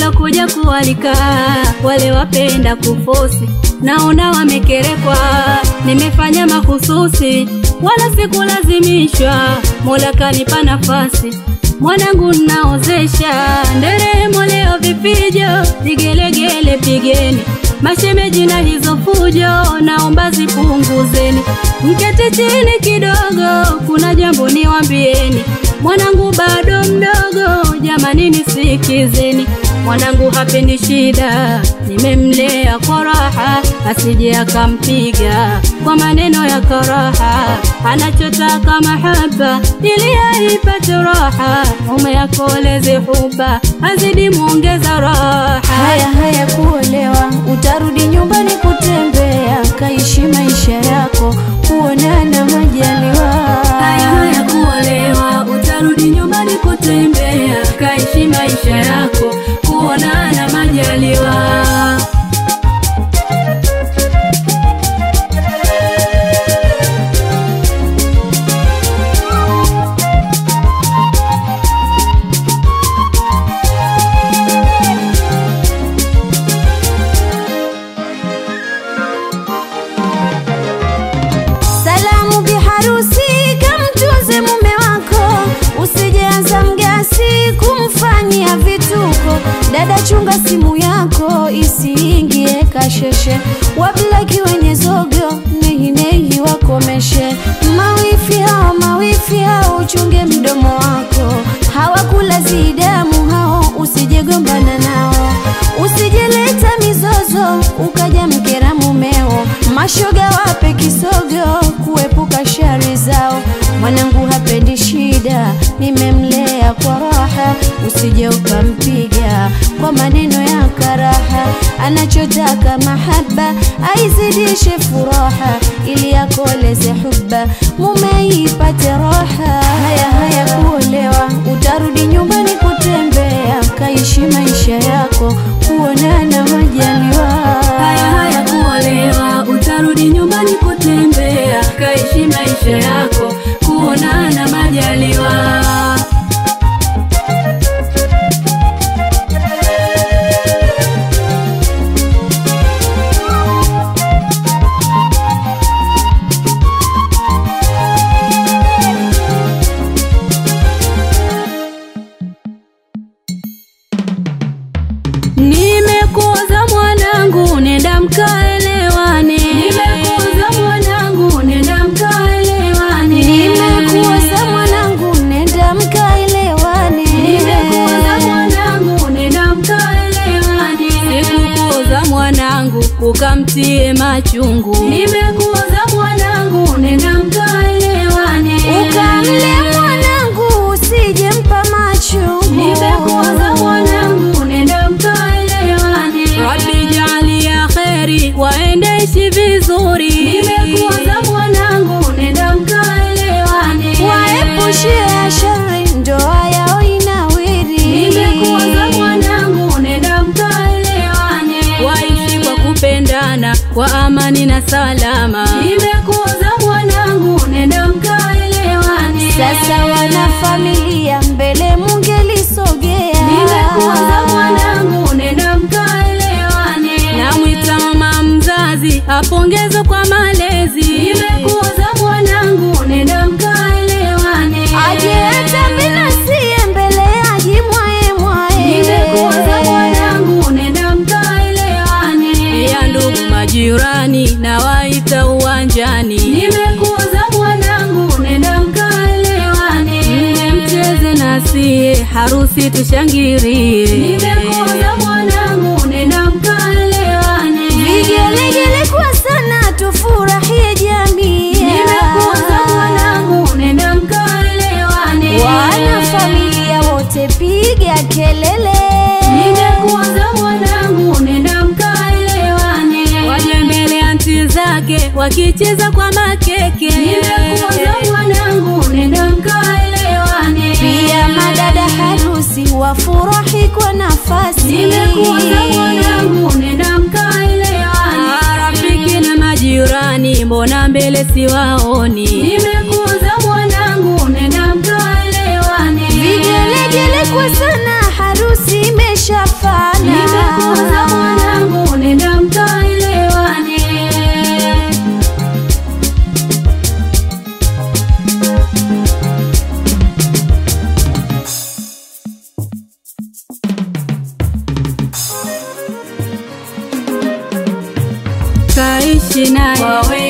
nikakuja kualika wale wapenda kufosi, naona wamekerekwa. Nimefanya mahususi, wala sikulazimishwa, Mola kanipa nafasi mwanangu naozesha nderemo leo vipijo vigelegele pigeni mashemeji na hizo fujo naomba zipunguzeni mkete chini kidogo kuna jambo niwambieni mwanangu bado mdogo jamani nisikizeni mwanangu hapendi shida nimemlea kwa raha asije akampiga kwa maneno ya karaha anachotaka mahaba ili aipate raha mume yakoleze huba azidi muongeza raha Haya haya kuolewa, utarudi nyumbani kutembea, kaishi maisha yako, kuonana majaliwa. haya haya kuolewa utarudi nyumbani kutembea kaishi maisha yako kuonana majaliwa Salamu biharusi, kamtunze mume wako, usijeanza mgasi kumfanyia vituko. Dada, chunga simu yako isiingie kasheshe, wablaki wenye zogo nehinehi wakomeshe. Mawifi hao mawifi hao, uchunge mdomo wako, hawakula zidamu hao, usijegombana nao, usijeleta mizozo ukaja mkera mumeo. Mashoga wape kisogo kuepuka shari zao. Mwanangu hapendi shida, nimemlea kwa raha, usije ukampiga kwa maneno ya karaha. Anachotaka mahaba aizidishe furaha, ili akoleze huba, mume ipate raha. Haya haya kuolewa, utarudi nyumbani kutembea, kaishi maisha yako, kuonana majaliwa. haya haya kuolewa utarudi nyumbani kutembea kaishi maisha yako kuonana majaliwa Nimekuoza mwanangu, nenda mkaelewane. Nimekuoza mwanangu, nenda mkaelewane. Nimekuoza mwanangu, nenda mkaelewane. Nimekuoza mwanangu, nenda mkaelewane. Sikukuoza mwanangu, ukamtie machungu. Nimekuoza mwanangu, nenda mkaelewane. Ukamle mwanangu, usije mpa machungu. Nimekuoza mwanangu, nenda mkaelewane. Rabbi jalia kheri, waendeishi vizuri. Nimekuoza mwanangu, nenda mkaelewane. Waepushie shari, ndoa yao inawiri. Nimekuoza mwanangu, nenda mkaelewane. Waishi kwa kupendana kwa amani na salama. Nimekuoza mwanangu, nenda mkaelewane. Sasa wana familia mbele mungelisogea. Nimekuoza mwanangu, nenda mkaelewane. Namwita mama mzazi apongezwe kwa malezi. Nimekuoza mwanangu, nenda mkaelewane. Ajeeta minasie mbele ajimwaye mwaye. Nimekuoza mwanangu, nenda mkaelewane. Ya ndugu majirani na waita uwanjani. Nimekuoza mwanangu, nenda mkaelewane. Mne mcheze nasie, harusi tushangirie. Nimekuoza mwanangu, nenda mkaelewane. Vigelegele kwa sana tufurahie jamii. Nimekuoza mwanangu, nenda mkaelewane. Wana familia wote piga kelele. Nimekuoza mwanangu, nenda mkaelewane. Waje mbele anti zake wakicheza kwa makeke. Nimekuoza mwanangu, nenda mkaelewane. Pia madada harusi wafurahi kwa nafasi. Nimekuoza mwanangu, nenda mkaelewane. Rafiki na majirani, mbona mbele siwaoni? Nimekuoza mwanangu, nenda mkaelewane. Vigelegele kwa sana harusi imeshafana. tuishi naye kwa wema